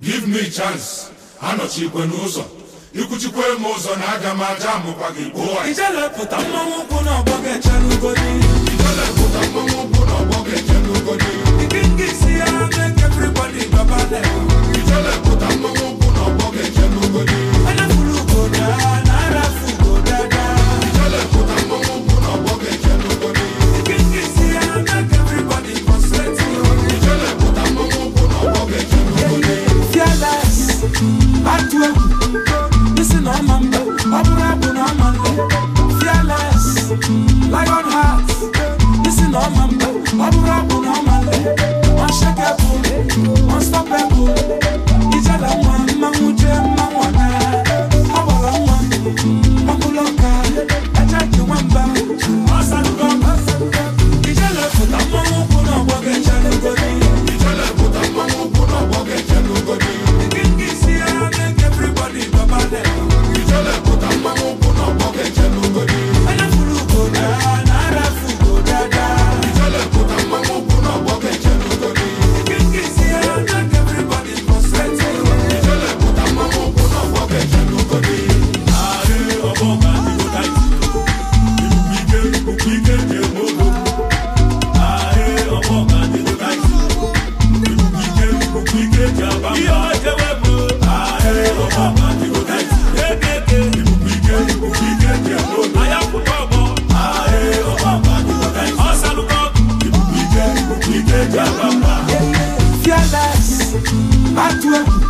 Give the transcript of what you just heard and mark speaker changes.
Speaker 1: give me chance anọchikwe n'ụzọ ikwuchikwe m ụzọ na aga m aja amụkwa gị gbuo
Speaker 2: ijelepụta mmanwụ ụkwụ n'ọgbọ ga-echere ugodi
Speaker 1: ijelepụta mmanwụ ụkwụ n'ọgbọ ga-eje n'ugodi
Speaker 2: ikinga isi ya make everybody gbaba level
Speaker 1: ijelepụta mmanwụ ụkwụ n'ọgbọ ga-eje n'ugodi
Speaker 2: anafuru ugoda na arafu ugodada
Speaker 1: ijelepụta mmanwụ ụkwụ n'ọgbọ ga-eje n'ugodi
Speaker 2: ikinga isi ya make everybody concentrate
Speaker 1: ijelepụta mmanwụ ụkwụ n'ọgbọ ga-eje n'ugodi
Speaker 2: fearless atụ egwu isi na ọma mba ọ bụrụ abụ na ọma nle fearless lion heart isi na ọma mba ọ bụrụ abụ na ọma nle unshakable unstoppable ijela nwa mmanwụ jee mmanwụ ọna ọ gbara nwa ọbụla ọka aja ji nwamba ọsalugo ijele pụta mmanwụ ụkwụ na ọgbọ ga-echere ugodi
Speaker 1: ijelepụta mmanwụ ụkwụ n'ọgbọ ga-eje n'ugodi ijelepụta mmanwụ ụkwụ n'ọgbọ ga-eje n'ugodi ijelepụta mmanwụ ụkwụ n'ọgbọ ga-eje n'ugodi ijelepụta mmanwụ ụkwụ n'ọgbọ ga-eje n'ugodi
Speaker 2: Fearless, atụ egwu